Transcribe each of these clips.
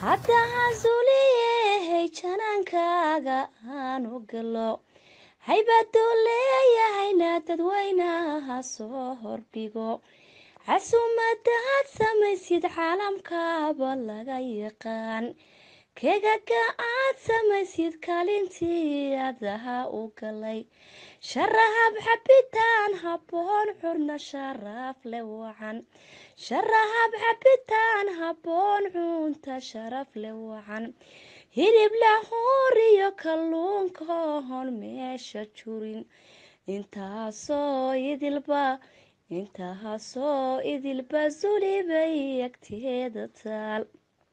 haddaha suuliyehey janaankaaga aanu galo haybaduu leeyahayna dadweynaha soo hordhigo casuumadaad samaysid caalamkaaba laga yaqaan kegaga aad samaysid kaalintii adaha u galay sharahab xabitaan habboon curna sharaaf le wacan sharahab xabitaan habboon cunta sharaf le wacan hilib lahuuriyo kalluunka hon meesha jurin intaasoo idilba intaasoo idilba sulibay agteeda taal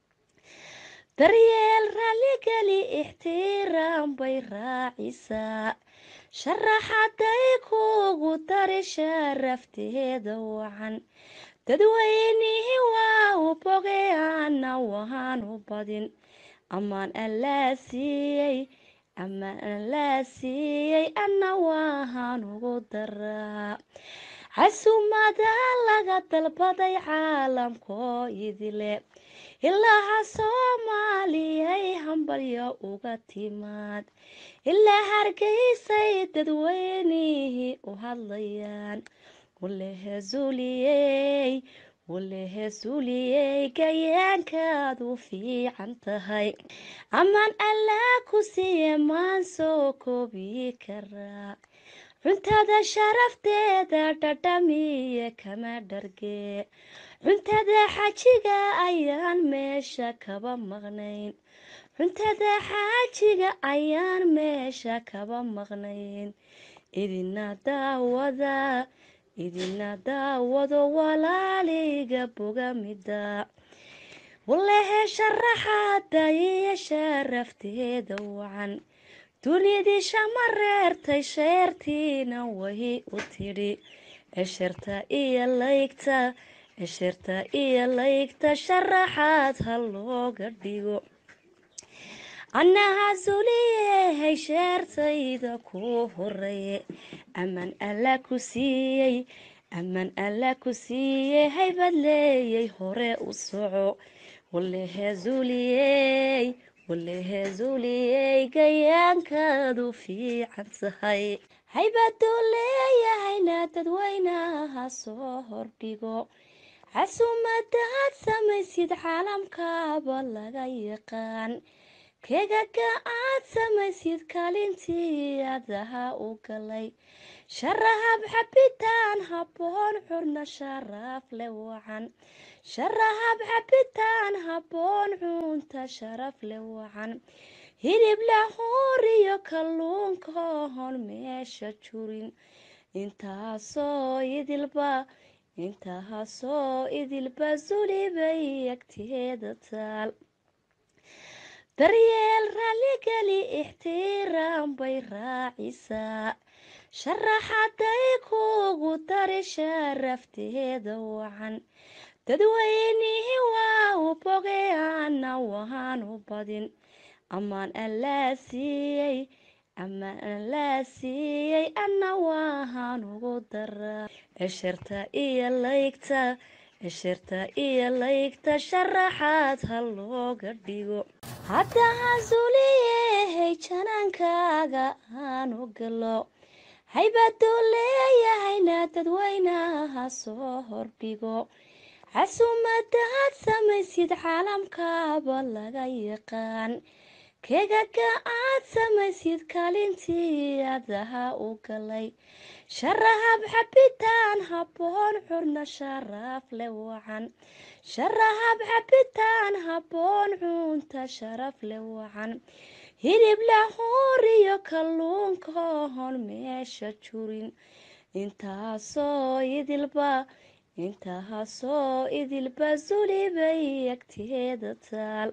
daryeel raalligeli ixtiraam bay raacisaa sharaxaday kuugu dari sharafteeda wacan dadweynihii waa u bogay ana waan u badin amaan allaa siiyey amaan allaa siiyey anna waahaan ugu daraa casuumada laga dalbaday caalamkoo idile ilaaha soomaaliyay hambalyo uga timaad ilaa hargeysay dadweynihii u hadlayaan walehe suuliyey walehe suuliyey gayaankaad u fiican tahay amaan allaa ku siiye maan soo koobi karaa cuntada sharafteeda dhadhamiye kama dhargee cuntada xaajiga ayaan meesha kaba maqnayn cuntada xaajiga ayaan meesha kaba maqnayn idina daawada idina daawado walaaliga bogamida walehe sharaxaada iyo sharafteeda wacan dunidii shama reertay sheertiina wahi u tidhi esherta iyo laygta esherta iyo laygta sharaxaad ha looga dhigo annaha suliyehay sheertayda ku horeeye amaan alla ku siiyey amaan alla ku siiyey haybad leeyay hore u soco walehe zuliyey walehe zuliyey gayaankaadu fiican tahay haybaduu leeyahayna dadweynaha soo hordhigo casuumadaad samaysid caalamkaaba laga yaqaan kegaga aad samaysid kaalintii adaha u galay sharahab xabitaan habboon curna sharaaf le wacan sharahab xabitaan habboon cunta sharaf le wacan hilib lahuuriyo kalluunka hon meesha jurin intaasoo idilba intaasoo idilba sulibay agteeda taal daryeel raalligeli ixtiraam bay raacisaa sharaxaday kuugu dari sharafteeda wacan dadweynihii waa u bogay ana waan u badin amaan allaa siiyey amaan allaa siiyey anna waahaan ugu daraa esherta iyo laygta esherta iyo laygta sharaxaad ha looga dhigo haddaha suuliyehey janaankaaga aanu galo haybaduu leeyahayna dadweynaha soo hordhigo casuumadaad samaysid caalamkaaba laga yaqaan kegaga aad samaysid kaalintii adaha u galay sharahab xabitaan habboon curna sharaaf le wacan sharahab xabitaan habboon cunta sharaf le wacan hilib lahuuriyo kalluunka hon meesha jurin intaasoo idilba intaasoo idilba sulibay agteeda taal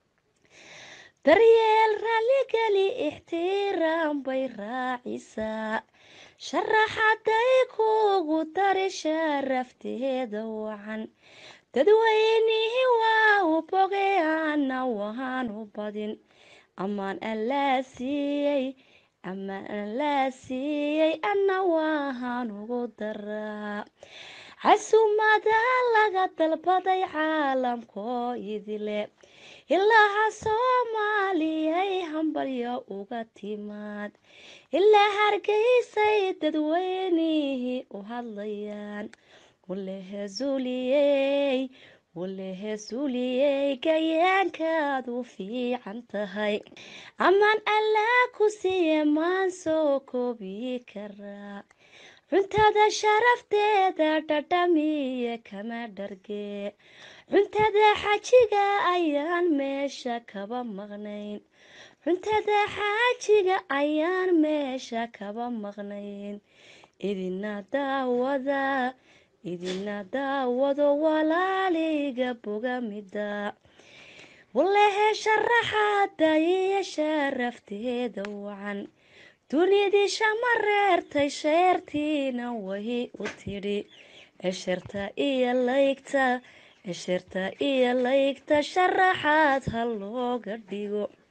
daryeel raalligeli ixtiraam bay raacisaa sharaxaday kuugu dari sharafteeda wacan dadweynihii waa u bogay ana waan u badin amaan allaa siiyey amaan allaa siiyey anna waahaan ugu daraa casuumada laga dalbaday caalamkoo idile ilaaha soomaaliyay hambalyo uga timaad ilaa hargeysay dadweynihii u hadlayaan walehesuliyey walehesuliyey gayaankaad u fiican tahay amaan allaa ku siiye maan soo koobi karaa cuntada sharafteeda dhadhamiye kama dhargee cuntada xajiga ayaan meesha kaba maqnayn cuntada xaajiga ayaan meesha kaba maqnayn idina daawada idina daawado walaaliga bogamida walehe sharaxaada iyo sharafteeda wacan dunidii shama reertay sheertiina wahi u tidhi esherta iyo laygta esherta iyo laygta sharaxaad ha looga dhigo